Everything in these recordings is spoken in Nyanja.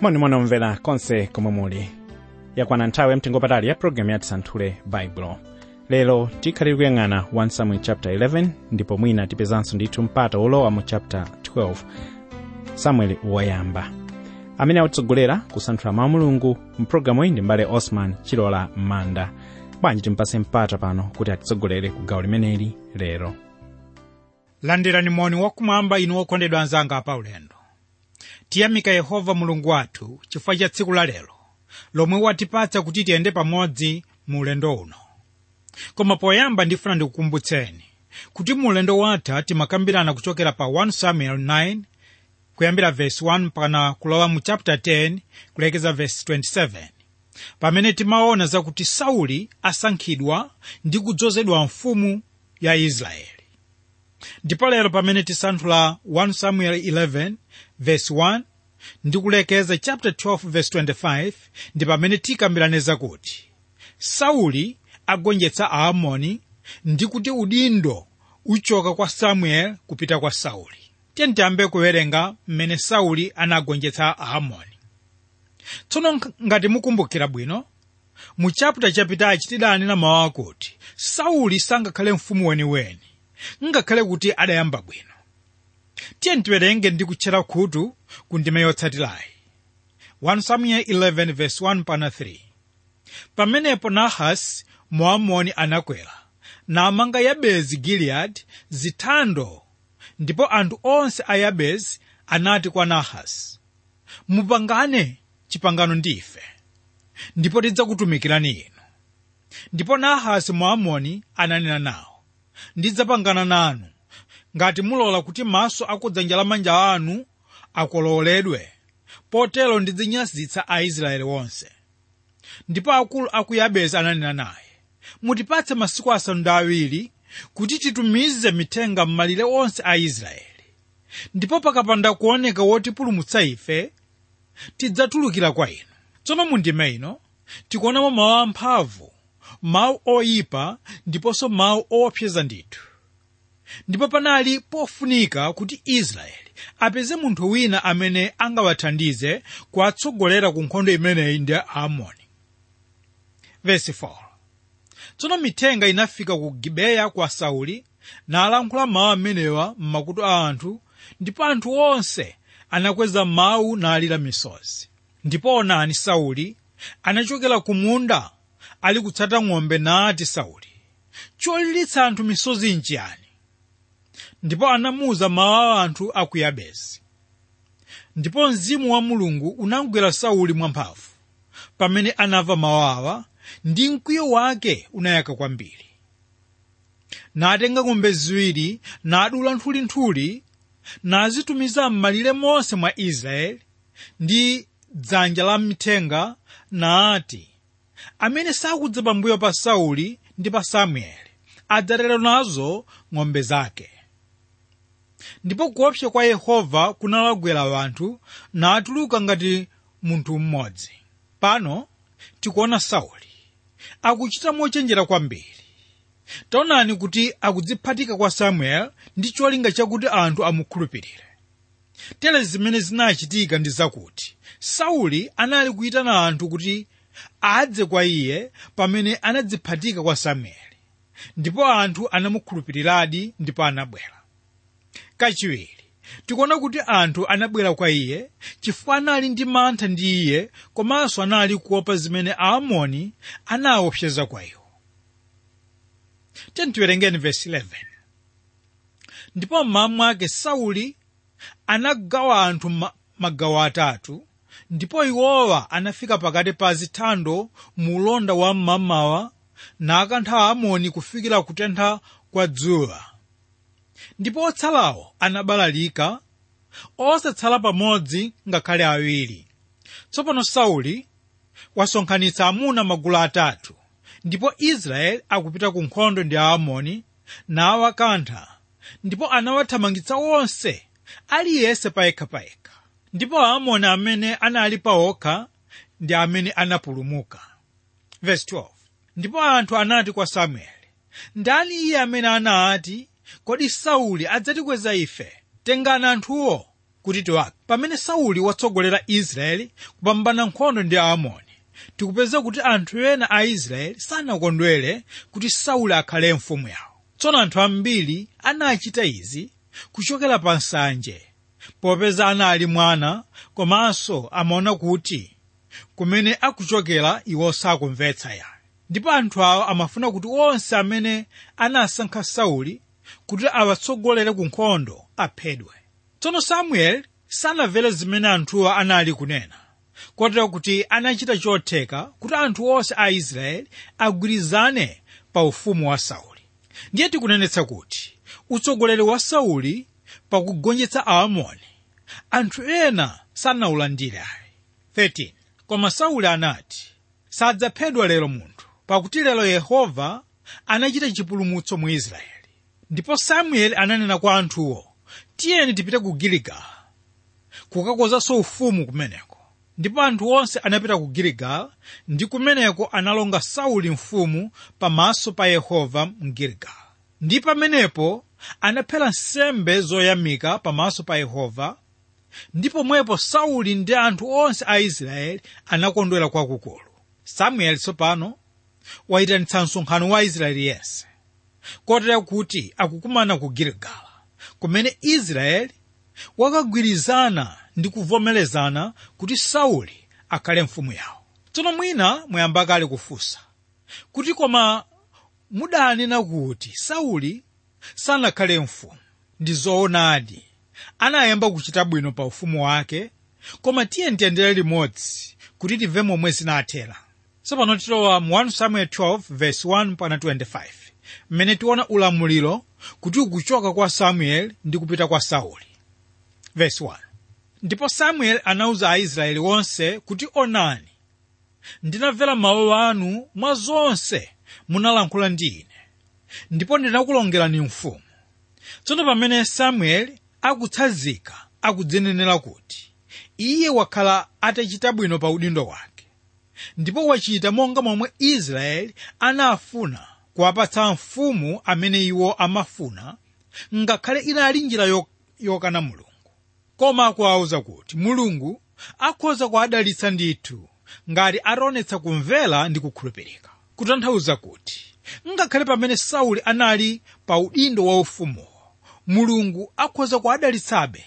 monimoni omvera konse komwe muli yakwana nthawi yamtengo patali ya programu ya tisanthule baibulo lero tikhalire kuyang'ana 1 samuel chapter 11 ndipo mwina tipezanso ndithu mpata wolowa mu chapter 12 samueli woyamba amene akutsogolera kusanthula mawu mulungu mpulogalamu iyi ndi mbale osman chilola manda bwanji timpase mpata pano kuti atitsogolere ku gawo limeneli lero landirani moni wakumwamba inu okondedwa anzanga apaulendo tiyamika yehova mulungu wathu chifukwa cha tsiku la lero lomwe watipatsa kuti tiyende pamodzi mu ulendo uno koma poyamba ndifuna ndikukumbutseni kuti mu ulendo watha timakambirana kuchokera pa 1 samuel 9 kuyambira verse 1 mpaka kulowa mu chapter 10 kulekeza verse 27 pamene timaona zakuti sauli asankhidwa ndi kudzozedwa mfumu ya israeli ndipo lero pamene tisanthula 1 samuel 11 verse 1 ndi kulekeza chapter 12 verse 25 ndi pamene tikambirane zakuti sauli agonjetsa aamoni ndi kuti udindo uchoka kwa samuel kupita kwa sauli tiye tiyambe kuwerenga mmene sauli anagonjetsa aamoni tsono ngati mukumbukira bwino mu chaputa chapitachi tidanena mawu akuti sauli sangakhale mfumu weniweni ngakhale kuti adayamba bwino tiye tiwerenge ndi kutchera khutu ku ndime yotsatirayi 1 samuel 11 verse 1 pana 3 pamenepo nahasi moamoni anakwera namanga yabezi giliyadi zithando ndipo anthu onse a yabezi anati kwa nahasi mupangane chipangano ndi ife ndipo tidzakutumikirani inu ndipo nahasi moamoni ananena nawo ndidzapangana nanu ngati mulola kuti maso akudzanja lamanja anu akololedwe potero ndidzinyazitsa aisraeli wonse ndipo akulu a ku yabezi ananena naye mutipatse masiku asanu ndi awiri kuti titumize mithenga m'malire onse a israeli ndipo pakapanda kuoneka wotipulumutsa ife tidzatulukira kwa inu tsono mu ndime ino tikuonamo mawu amphamvu mawu oyipa ndiponso mawu oopseza ndithu ndipo panali pofunika kuti israeli apeze munthu wina amene angawathandize kuwatsogolera ku nkhondo imeneyi ndi aamoni Verse 4 tsono mithenga inafika ku gibeya kwa sauli nalankhula mawu amenewa m'makutu a anthu ndipo anthu onse anakweza mawu nalira misozi ndipo onani sauli anachokera ku munda ali kutsata ng'ombe nati sauli cholilitsa anthu misozi nchiyani ndipo anamuwuza mawu a anthu a ku yabesi ndipo mzimu wa mulungu unamgwera sauli mwamphamvu pamene anamva mawu awa ndi mkwiyo wake unayaka kwambiri natenga ng'ombe ziwiri nadula nthulinthuli nazitumiza m'malire monse mwa israeli ndi dzanja la mithenga nati amene sakudza pambuyo pa sauli ndi pa samueli adzatero nazo ng'ombe zake ndipo kuopsa kwa yehova kunalagwera anthu natuluka ngati munthu mmodzi pano tikuona sauli akuchita mochenjera kwambiri taonani kuti akudziphatika kwa samuel ndi cholinga chakuti anthu amukhulupirire tere zimene zinachitika ndi zakuti sauli anali kuyitana anthu kuti adze kwa iye pamene anadziphatika kwa samueli ndipo anthu anamukhulupiriradi ndipo anabwera kachiwiri tikuona kuti anthu anabwera kwa iye chifukwa anali ndi mantha ndi iye komanso anali kuopa zimene aamoni anaopseza kwa iwo tiwerengeni vesi 11 ndipo mmawa mwake sauli anagawa anthu ma, magawo atatu ndipo iwowa anafika pakati pa zithando mu ulonda wa mmamawa nakantha aamoni kufikira kutentha kwa dzuwa ndipo otsalawo anabalalika osatsala pamodzi ngakhale awiri tsopano sauli wasonkhanitsa amuna magulu atatu ndipo israeli akupita ku nkhondo ndi aamoni nawakantha ndipo anawathamangitsa onse aliyense payekhapayekha ndipo aamoni amene anali paokha ndi amene anapulumuka Verse 12. ndipo anthu anati kwa samueli ndani iye amene anati kodi sauli adzatikweza ife tengani anthuwo kuti tiwake pamene sauli watsogolera israeli kupambana nkhondo ndi aamoni tikupeza kuti anthu ena a israeli sanakondwere kuti sauli akhale mfumu yawo tsono anthu ambiri anachita izi kuchokera pa nsanje popeza anali mwana komanso amaona kuti kumene akuchokera iwo sakumvetsa yayo ndipo anthu awo amafuna kuti onse amene anasankha sauli kuti awatsogolere ku nkhondo aphedwe tsono samueli sanamvere zimene anthuwa anali kunena kotero kuti anachita chotheka kuti anthu onse a israeli agwirizane pa ufumu wa sauli ndiye tikunenetsa kuti utsogoleri wa sauli pakugonjetsa aamoni anthu ena sanawulandire ayi 13 koma sauli anati sadzaphedwa lero munthu pakuti lero yehova anachita chipulumutso mu israeli ndipo samueli ananena kwa anthuwo tiyeni tipite ku giligala kukakozanso ufumu kumeneko ndipo anthu onse anapita ku giligala ndi kumeneko analonga sauli mfumu pamaso pa yehova mu giligala ndi pamenepo anaphera nsembe zoyamika pamaso pa yehova ndi pomwepo sauli ndi anthu onse a israeli anakondwera kwakukulu samueli tsopano wayitanitsa msonkhano wa israeli yense kotera kuti akukumana ku giligala kumene israeli wakagwirizana ndi kuvomerezana kuti sauli akhale mfumu yawo tsono mwina mwayamba kale kufunsa kuti koma mudanena kuti sauli sanakhale mfumu ndi zoonadi anayamba kuchita bwino pa ufumu wake koma tiye tiyendere limodzi kuti timve momwe zinathera tsopano tilowa mu 1 samuel 12 verse 1 pana 25 mmene tiona ulamuliro kuti ukuchoka kwa samueli ndi kupita kwa sauli verse 1 ndipo samueli anawuza aisraeli onse kuti onani ndinamvera mawu anu mwa zonse munalankhula ndi ine ndipo ndinakulongerani mfumu tsono pamene samueli akutsanzika akudzinenera kuti iye wakhala atachita bwino pa udindo wake ndipo wachita monga momwe israeli anafuna kuwapatsa mfumu amene iwo amafuna ngakhale inali njira yo- yokana mulungu koma akuwawuza kuti mulungu akhoza kuwadalitsa ndithu ngati ataonetsa kumvera ndi kukhulupirika kutanthauza kuti ngakhale pamene sauli anali pa udindo wa ufumuwo mulungu akhoza kuwadalitsabe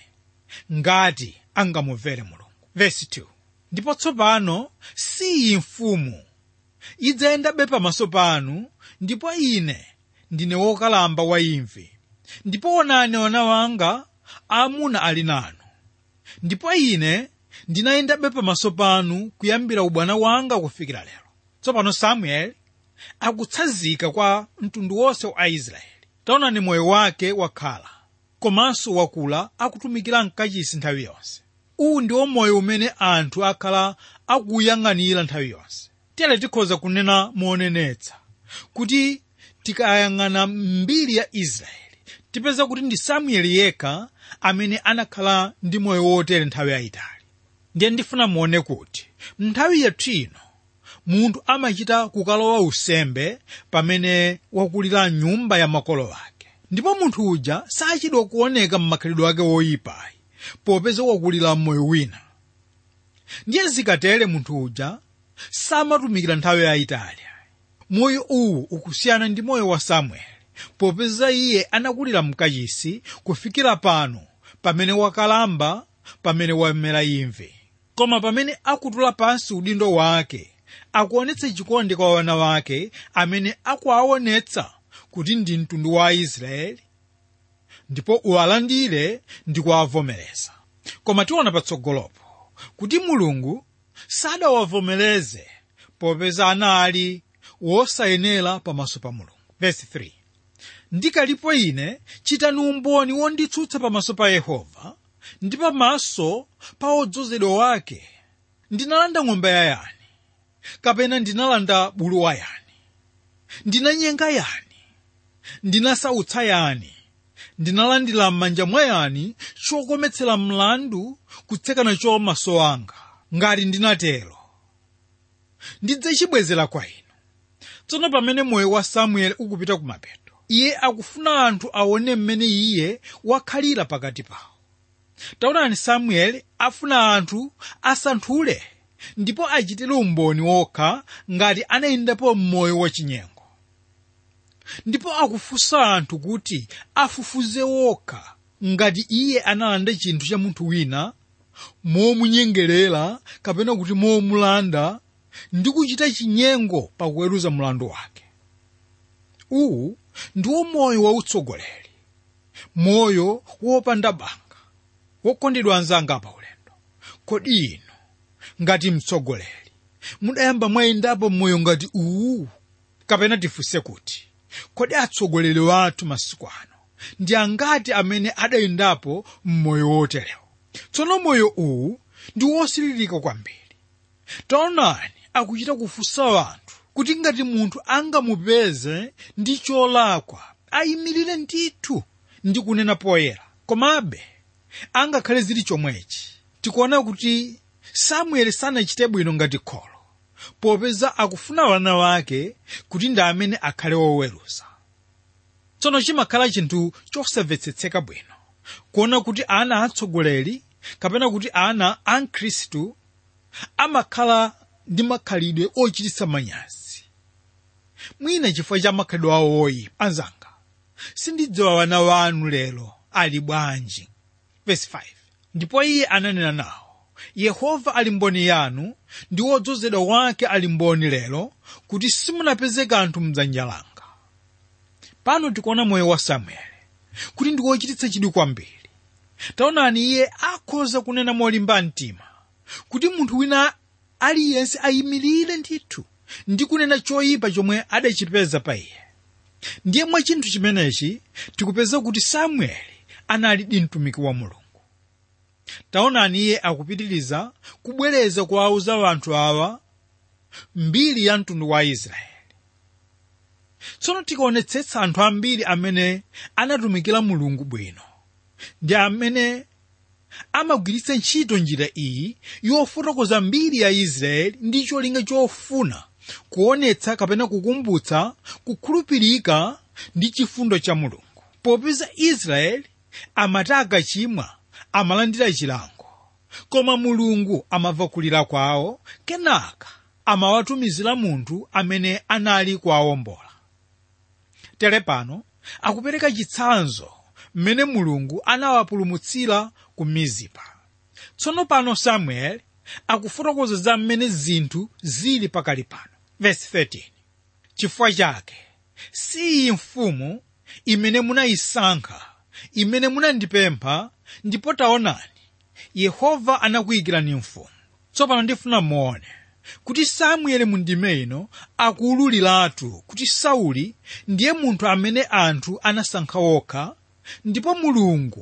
ngati angamumvere mulungu Verse 2. ndipo tsopano si iyi mfumu idzayendabe pamaso panu ndipo ine ndine wokalamba wa imvi ndipo onani wana wanga amuna ali nanu ndipo ine ndinayendabe pamaso panu kuyambira ubwana wanga kufikira lero tsopano samueli akutsanzika kwa mtundu wonse wa aisraeli taonani moyo wake wakhala komanso wakula akutumikira mkachisi nthawi yonse uwu ndiwo moyo umene anthu akhala akuyang'anira nthawi yonse tere tikhoza kunena monenetsa kuti tikayang'ana mbiri ya israeli tipeza kuti ndi samueli yekha amene anakhala ndi moyo wotere nthawi yayitali ndiye ndifuna muone kuti nthawi yathu ino munthu amachita kukalowa usembe pamene wakulira nyumba ya makolo ake ndipo munthu uja sachidwa kuoneka m'makhalidwe ake woyipayi popeza wakulira moyo wina ndiye zikatere munthu uja samatumikira nthawi yayitali moyo uwu ukusiyana ndi moyo wa samueli popeza iye anakulira mkachisi kufikira pano pamene wakalamba pamene wamera imvi koma pamene akutula pansi udindo wake akuonetsa chikondi kwa wana wake amene akuwaonetsa kuti ndi mtundu wa aisraeli ndipo uwalandire ndi kuwavomereza koma tiona patsogolopo kuti mulungu sadawavomereze popeza anali wosayenera pamaso pa mulungu Verse 3. ndikalipo ine chitani umboni wonditsutsa pamaso pa yehova ndi pamaso pa odzozedwa wake ndinalanda ng'ombe ya yani kapena ndinalanda bulu wa yani ndinanyenga yani ndinasautsa yani ndinalandira m'manja mwa yani chokometsera mlandu kutseka nacho maso anga ngati ndinatero ndidzachibwezera kwa inu tsono pamene moyo wa samueli ukupita kumapeto iye akufuna anthu aone mmene iye wakhalira pakati pawo taonani samueli afuna anthu asanthule ndipo achitire umboni wokha ngati anayendapo m'moyo wachinyengo ndipo akufunsa anthu kuti afufuze wokha ngati iye analanda chinthu cha munthu wina momunyengerera kapena kuti momulanda ndi kuchita chinyengo pakuweruza mlandu wake uwu ndiwo moyo wautsogoleri moyo wopanda banga wokondedwa anzanga pa ulendo kodi inu ngati mtsogoleri mudayamba mwayendapo mmoyo ngati uwu kapena tifunse kuti kodi atsogoleri wathu masiku ano ndi angati amene adayendapo mmoyo woterewo tsono moyo uwu ndi wosiririka kwambiri taonani akuchita kufunsa anthu kuti ngati munthu angamupeze ndi cholakwa ayimirire ndithu ndi kunena poyera komabe angakhale zili chomwechi tikuona kuti samueli sanachite bwino ngati kholo popeza akufuna wana wake kuti ndi amene akhale woweruza tsono chimakhala chinthu chosamvetsetseka bwino kuona kuti ana atsogoleri kapena kuti ana a mkhristu amakhala ndi makhalidwe ochititsa manyazi mwina chifukwa cha makhalidwe awo oyipa anzanga sindidziwa wana wanu lero ali bwanji Verse 5. ndipo iye ananena nawo yehova ali mboni yanu ndi wodzozedwa wake ali mboni lero kuti simunapeze kanthu mdzanja langa pano tikuona moyo wa samueli kuti ndi wochititsa chidwi kwambiri taonani iye akhoza kunena molimba mtima kuti munthu wina aliyense ayimirire ndithu ndi kunena choyipa chomwe adachipeza pa iye ndiye mwa chinthu chimenechi tikupeza kuti samueli analidi mtumiki wa mulungu taonani iye akupitiriza kubwereza kuwauza anthu awa mbiri ya mtundu wa israeli tsono tikaonetsetsa anthu ambiri amene anatumikira mulungu bwino ndi amene amagwiritsa ntchito njira iyi yofotokoza mbiri ya israeli ndi cholinga chofuna kuonetsa kapena kukumbutsa kukhulupirika ndi chifundo cha mulungu popeza israeli amati akachimwa amalandira chilango koma mulungu amamva kulira kwawo kenaka amawatumizira munthu amene anali kuwawombola tere pano akupereka chitsanzo mmene mulungu anawapulumutsira ku mizipa tsono pano samueli akufotokoza za mmene zinthu zili pakali pano verse 13 chifukwa chake si iyi mfumu imene munayisankha imene munandipempha ndipo taonani yehova anakuyikirani mfumu tsopano ndifuna muone kuti samueli mu ndime ino akuwululiratu kuti sauli ndiye munthu amene anthu anasankha wokha ndipo mulungu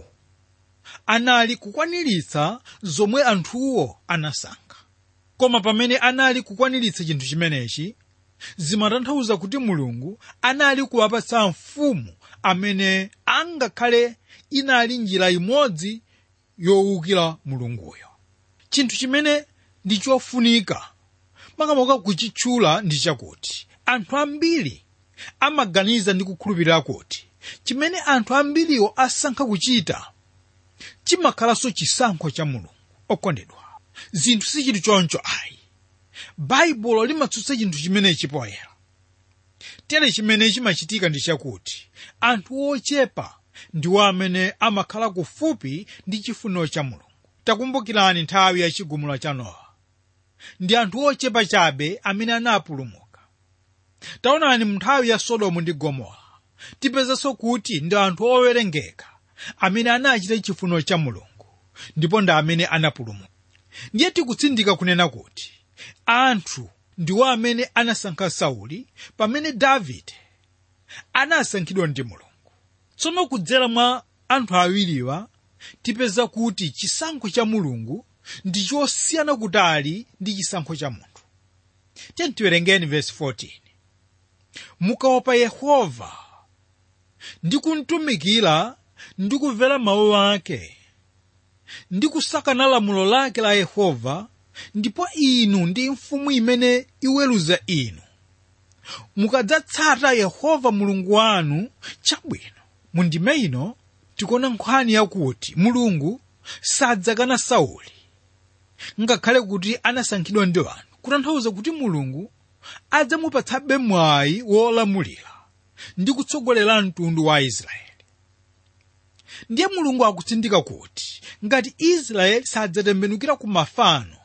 anali kukwaniritsa zomwe anthuwo anasankha koma pamene anali kukwaniritsa chinthu chimenechi zimatanthauza kuti mulungu anali kuwapatsa mfumu amene angakhale inali njira imodzi yowukira mulunguyo chinthu chimene ndi chofunika makamaka kuchitchula ndi chakuti anthu ambiri amaganiza ndi kukhulupirira kuti chimene anthu ambiriwo asankha kuchita chimakhalanso chisankho cha mulungu okondedwa zinthu sichili choncho ayi baibulo limatsutsa chinthu chimenechi poyera tere chimene chimachitika ndi chakuti anthu ochepa ndiwo amene amakhala kufupi ndi chifuniro cha mulungu takumbukirani nthawi ya chigumula cha nowa ndi anthu ochepa chabe amene anapulumuka taonani mu nthawi ya sodomu ndi gomora tipezanso kuti ndi anthu owerengeka amene anachita chifuniro cha mulungu ndipo ndi amene anapulumuka ndiye tikutsindika kunena kuti anthu ndiwo amene anasankha sauli pamene davide anasankhidwa ndi mulungu tsono kudzera mwa anthu awiriwa tipeza kuti chisankho cha mulungu ndi chosiyana kutali ndi chisankho cha munthu tiye tiwerengeni vesi 14 mukaopa yehova ndi kumtumikira ndi kumvera mawu ake ndi kusakana lamulo lake la yehova ndipo inu ndi mfumu imene iweruza inu mukadzatsata yehova mulungu wanu chabwino mu ndime ino tikuona nkhani yakuti mulungu sadzakana sauli ngakhale kuti anasankhidwa ndi anthu kutanthauza kuti mulungu adzamupatsabe mwayi wolamulira ndi kutsogolera mtundu wa israeli ndiye mulungu akutsindika kuti ngati israeli sadzatembenukira ku mafano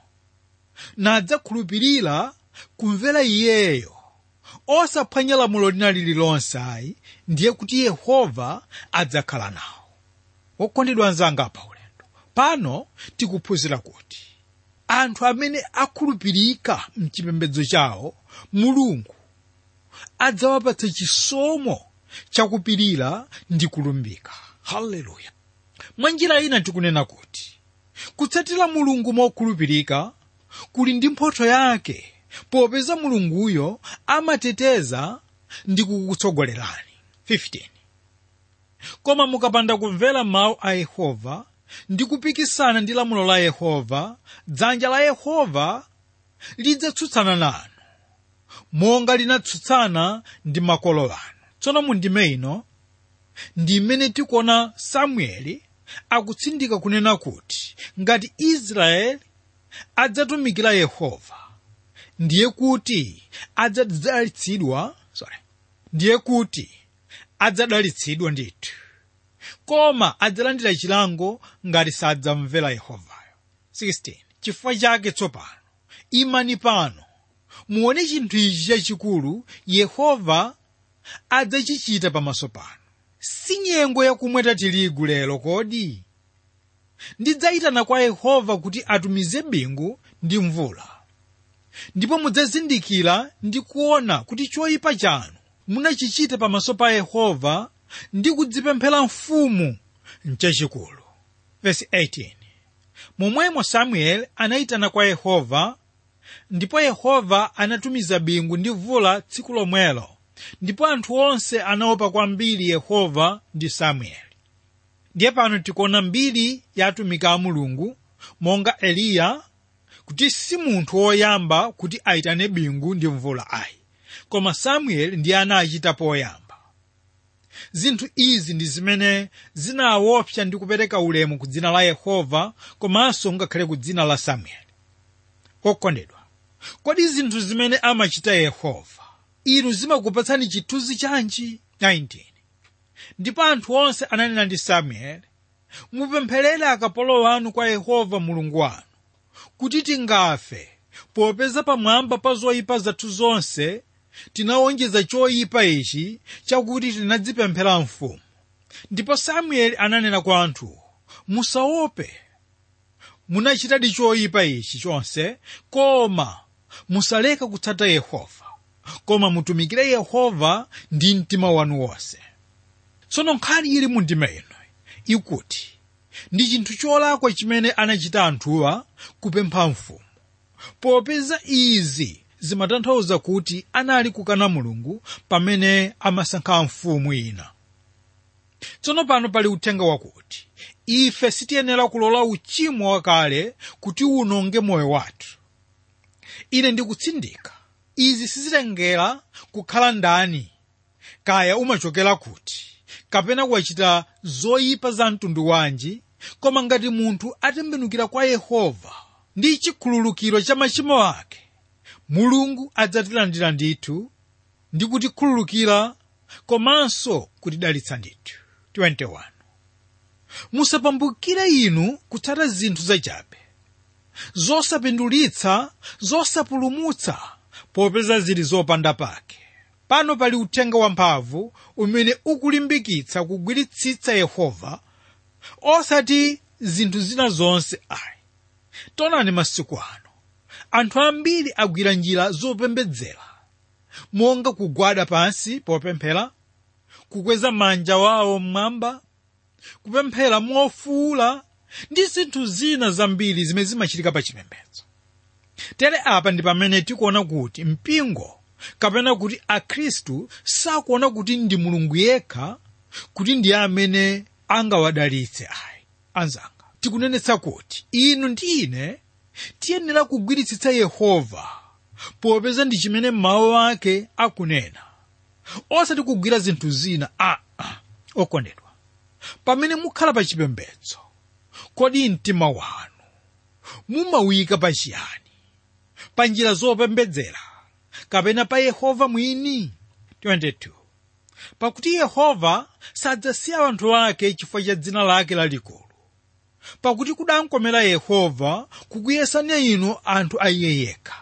nadzakhulupirira kumvera iyeyo osaphwanya lamulo lina lililonse ayi ndiye kuti yehova adzakhala nawo wokondedwa anzanga pa ulendo pano tikuphunzira kuti anthu amene akhulupirika mchipembedzo chawo mulungu adzawapatsa chisomo chakupirira ndi kulumbika haleluya mwa njira ina tikunena kuti kutsatira mulungu mokhulupirika kuli ndi mphotho yake popeza mulunguyo amateteza ndi kukutsogolerani 15 koma mukapanda kumvera mawu a yehova ndi kupikisana ndi lamulo la yehova dzanja la yehova lidzatsutsana nanu monga linatsutsana ndi makolo anu tsono mundime ino ndi imene tikuona samueli akutsindika kunena kuti ngati israeli adzatumikira yehova ndiye kuti adzadalitsidwa sorry ndiye kuti adzadalitsidwa ndithu koma adzalandira chilango ngati sadzamvera yehovayo 16 chifukwa chake tsopano imani pano muone chinthu ichi chachikulu yehova adzachichita pamaso pano si nyengo yakumweta tirigu lero kodi ndidzayitana kwa yehova kuti atumize bingu ndi mvula ndipo mudzazindikira ndi kuona kuti choyipa chanu munachichita pamaso pa yehova ndi kudzipemphera mfumu mchachikulu Verse 18 momwemo samueli anayitana kwa yehova ndipo yehova anatumiza bingu ndi mvula tsiku lomwelo ndipo anthu onse anaopa kwambiri yehova ndi samueli ndiye pano tikuona mbiri ya atumiki a mulungu monga eliya kuti si munthu woyamba kuti ayitane bingu ndi mvula ayi koma samueli ndiye anachita poyamba zinthu izi ndi zimene zinawaopsa ndi kupereka ulemu ku dzina la yehova komanso ngakhale ku dzina la samueli okondedwa kodi zinthu zimene amachita yehova inu zimakupatsani chithunzi chanji 19 ndipo anthu onse ananena ndi samueli mupempherere akapolo wanu kwa yehova mulungu wanu kuti tingafe popeza pamwamba pa zoyipa zathu zonse tinawonjeza choyipa ichi chakuti tinadzipemphera mfumu ndipo samueli ananena kwa anthuwo musaope munachitadi choyipa ichi chonse koma musaleka kutsata yehova koma mutumikire yehova ndi mtima wanu wonse tsono nkhani ili mu ndima ino ikuti ndi chinthu cholakwa chimene anachita anthuwa kupempha mfumu popeza izi zimatanthauza kuti anali kukana mulungu pamene amasankha mfumu ina tsono pano pali uthenga wakuti ife sitiyenera kulola uchimo wakale kuti unonge moyo wathu ine ndikutsindika izi sizitengera kukhala ndani kaya umachokera kuti kapena wachita zoyipa za mtundu wanji koma ngati munthu atembenukira kwa yehova ndi chikhululukiro cha machimo ake mulungu adzatilandira ndithu ndi kutikhululukira komanso kutidalitsa ndithu 21 musapambukire inu kutsata zinthu zachabe zosapindulitsa zosapulumutsa popeza zili zopanda pake pano pali uthenga wamphamvu umene ukulimbikitsa kugwiritsitsa yehova osati zinthu zina zonse ayi tonani masiku ano anthu ambiri agwira njira zopembedzera monga kugwada pansi popemphera kukweza manja wawo mmwamba kupemphera mofuula ndi zinthu zina zambiri zimene zimachitika pa chipembedzo tere apa ndi pamene tikuona kuti mpingo kapena kuti akhristu sakuona kuti ndi mulungu yekha kuti ndiye amene angawadalitse ayi anzanga tikunenetsa kuti inu ndi ine tiyenera kugwiritsitsa yehova popeza ndi chimene mawu ake akunena osati kugwira zinthu zina aa okondedwa pamene mukhala pa chipembedzo kodi mtima wanu mumawika pa chiyani pa njira zopembedzera kapena pa yehova mwini 22 pakuti yehova sadzasiya anthu ake chifukwa cha dzina lake lalikulu pakuti kudankomera yehova kukuyesani inu anthu a iye yekha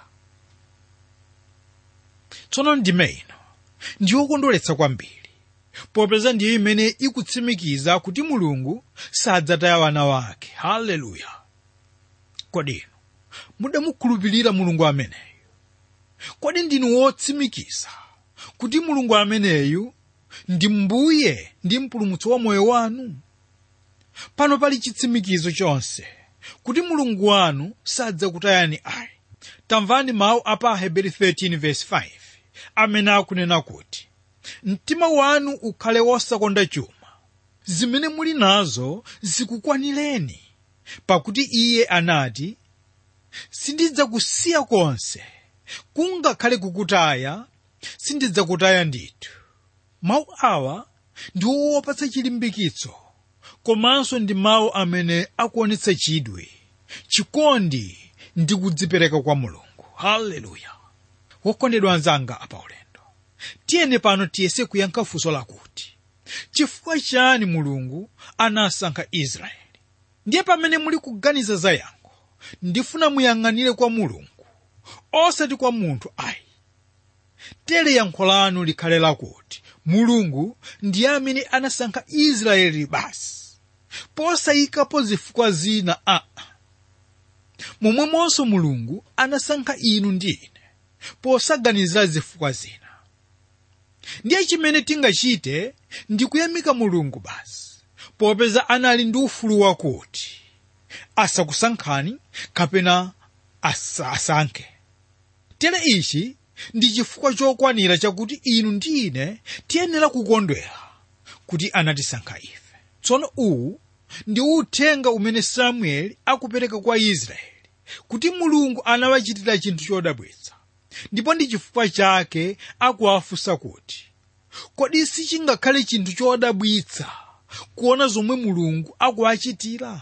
tsono ndime ino ndiyokondweretsa kwambiri popeza ndiyo imene ikutsimikiza kuti mulungu sadzataya wana wake haleluya kodi inu mudamukhulupirira mulungu ameneyu kodi ndinu wotsimikiza kuti mulungu ameneyu ndi mbuye ndi mpulumutsi wa moyo wanu pano pali chitsimikizo chonse kuti mulungu wanu sadzakutayani ayi tamvani mawu a pa aheberi 13:5 amene akunena kuti mtima wanu ukhale wosakonda chuma zimene muli nazo zikukwanireni pakuti iye anati sindidzakusiya konse kungakhale kukutaya sindidzakutaya ndithu mawu awa ndi owopatsa chilimbikitso komanso ndi mawu amene akuonetsa chidwi chikondi ndi kudzipereka kwa mulungu haleluya wokondedwa anzanga apaulendo tiyene pano tiyese kuyankha funso lakuti chifukwa chani mulungu anasankha israeli ndiye pamene muli kuganiza za yankho ndifuna muyang'anire kwa mulungu osati kwa munthu ayi tere yankho lanu likhale lakuti mulungu ndiye amene anasankha israeli basi posayikapo zifukwa zina aa momwemonso mulungu anasankha inu ndi ine posaganizira zifukwa zina ndiye chimene tingachite ndi kuyamika mulungu basi popeza anali ndi ufulu wakuti asakusankhani kapena asa asankhe tere ichi ndi chifukwa chokwanira chakuti inu ndi ine tiyenera kukondwera kuti anatisankha ife tsono uwu ndi uthenga umene samueli akupereka kwa israeli kuti mulungu anawachitira chinthu chodabwitsa ndipo ndi chifukwa chake akuwafunsa kuti kodi sichingakhale chinthu chodabwitsa kuona zomwe mulungu akuwachitira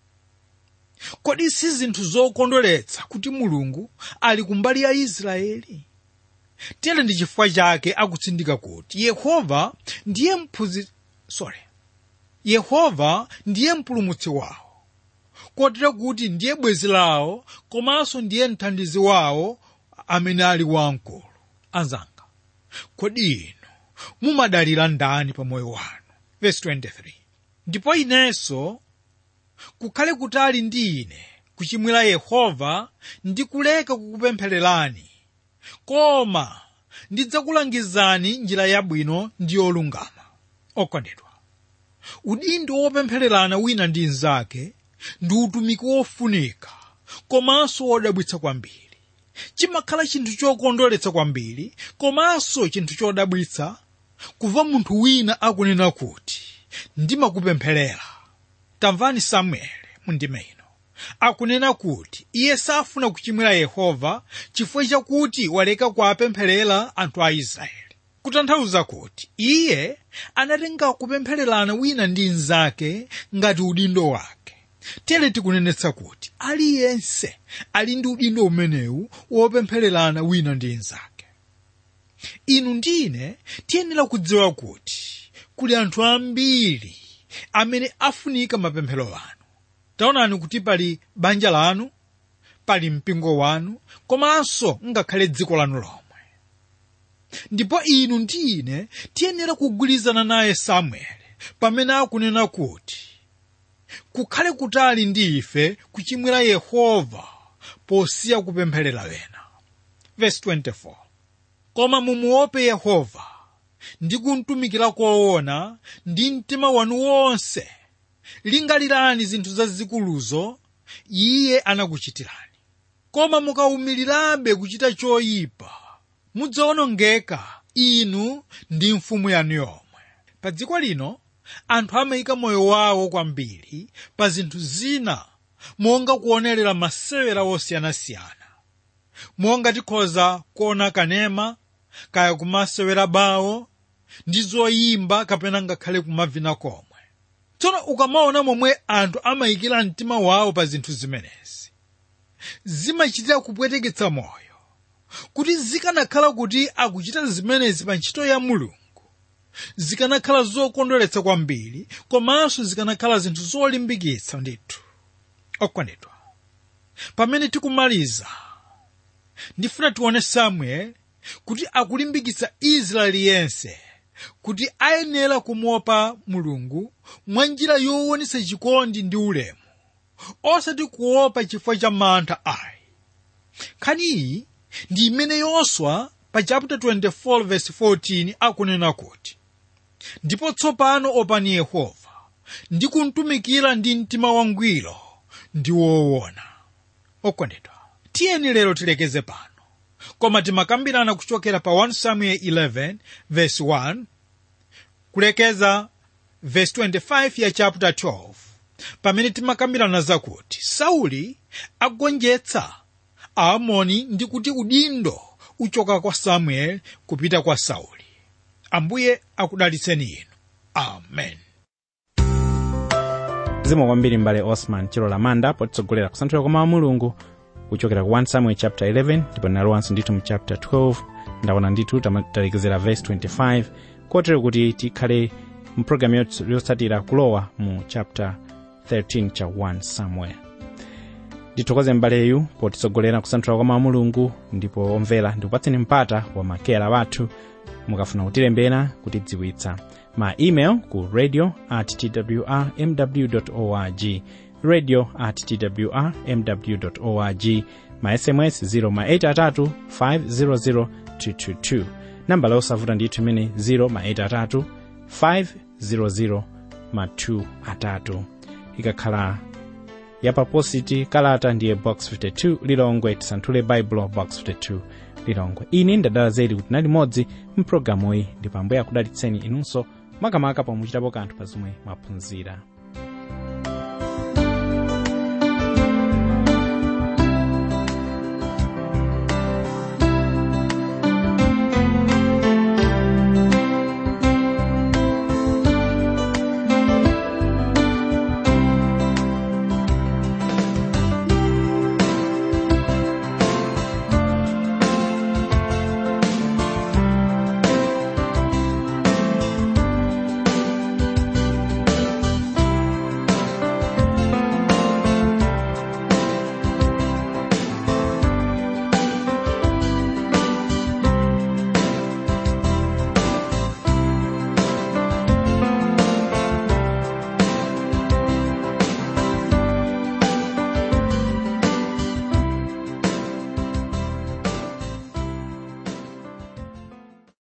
kodi si zinthu zokondweretsa kuti mulungu ali kumbali ya israeli tere ndi chifukwa chake akutsindika kuti yehova ndiye mphuzi sorry yehova ndiye mpulumutsi wawo kotero kuti ndiye bwenzi lawo komanso ndiye mthandizi wawo amene ali wamkulu anzanga kodi inu mumadalira ndani pa moyo wanu verse 23 ndipo inenso kukhale kutali ndi ine kuchimwira yehova ndi kuleka kukupemphererani koma ndidzakulangizani njira yabwino ndi yolungama okondedwa udindo wopemphererana wina ndi mnzake ndi utumiki wofunika komanso wodabwitsa kwambiri chimakhala chinthu chokondweretsa kwambiri komanso chinthu chodabwitsa kumva munthu wina akunena kuti ndimakupempherera tamvani samueli mundime ino akunena kuti iye safuna kuchimwira yehova chifukwa chakuti waleka kuwapempherera anthu a israeli kutanthauza kuti iye anatenga kupemphererana wina ndi mnzake ngati udindo wake tere tikunenetsa kuti aliyense ali ndi udindo umenewu wopemphererana wina ndi mnzake inu ndine tiyenera kudziwa kuti kuli anthu ambiri amene afunika mapemphero anu taonani kuti pali banja lanu pali mpingo wanu komanso ngakhale dziko lanu lomwe ndipo inu ndi ine tiyenera kugwirizana naye samueli pamene akunena kuti kukhale kutali ndi ife kuchimwira yehova posiya kupempherera wena verse 24 koma mumuope yehova ndi kumtumikira koona ndi mtima wanu wonse lingalirani zinthu zazikuluzo iye anakuchitirani koma mukawumirirabe kuchita choyipa mudzawonongeka inu ndi mfumu yanu yomwe pa dziko lino anthu amayika moyo wawo kwambiri pa zinthu zina monga kuonerera masewera osiyanasiyana monga tikhoza kuona kanema kaya kumasewera bawo ndi zoyimba kapena ngakhale kumavina komwe tsono ukamaona momwe anthu amayikira mtima wawo pa zinthu zimenezi zimachitira kupweteketsa moyo kuti zikanakhala kuti akuchita zimenezi pa ntchito ya mulungu zikanakhala zokondweretsa kwambiri komanso zikanakhala zinthu zolimbikitsa ndithu okondedwa pamene tikumaliza ndifuna tione samuel kuti akulimbikitsa israeli yense kuti ayenera kumuopa mulungu mwa njira yowonetsa chikondi ndi ulemu osati kuopa chifukwa cha mantha ayi nkhani iyi ndi imene yoswa pa chapter 24 verse 14 akunena kuti ndipo tsopano opani yehova ndi kumtumikira ndi mtima wangwiro ndi woona okondedwa tiyeni lero tilekeze pano koma timakambirana kuchokera pa 1 samuel 11 verse 1 kulekeza verse 25 ya chapter 12 pamene timakambirana zakuti sauli agonjetsa aamoni ndi kuti udindo uchoka kwa samuel kupita kwa sauli ambuye akudalitseni inu amen zikomo kwambiri mbale osman chilola manda potitsogolera kusanthula kwa mawu a mulungu kuchokera ku 1 samuel chapter 11 ndipo nalowanso ndithu mu chapter 12 ndaona ndithu talekezera verse 25 kotero kuti tikhale mu programu yotс- yotsatira kulowa mu chapter 13 cha 1 samuel ndithokoze mbaleyu potitsogolera kusanthula kwa mawu a mulungu ndipo omvera ndikupatseni mpata wa makera wathu mukafuna kutilembera kutidziwitsa ma email ku radio at twr mw org radio at twr mw org ma sms 0 ma 83 500 222 nambala yosavuta ndithu imene 0 ma 83 500 ma 2 atatu ikakhala yapapositi kalata ndiye box 52 lilongwe tisanthule baibulo box 52 lilongwe ine ndadala zedi kuti nali modzi mpulogalamuyi ndipo ambuye akudalitseni inunso makamaka pomwe muchitapo kanthu pa zomwe mwaphunzira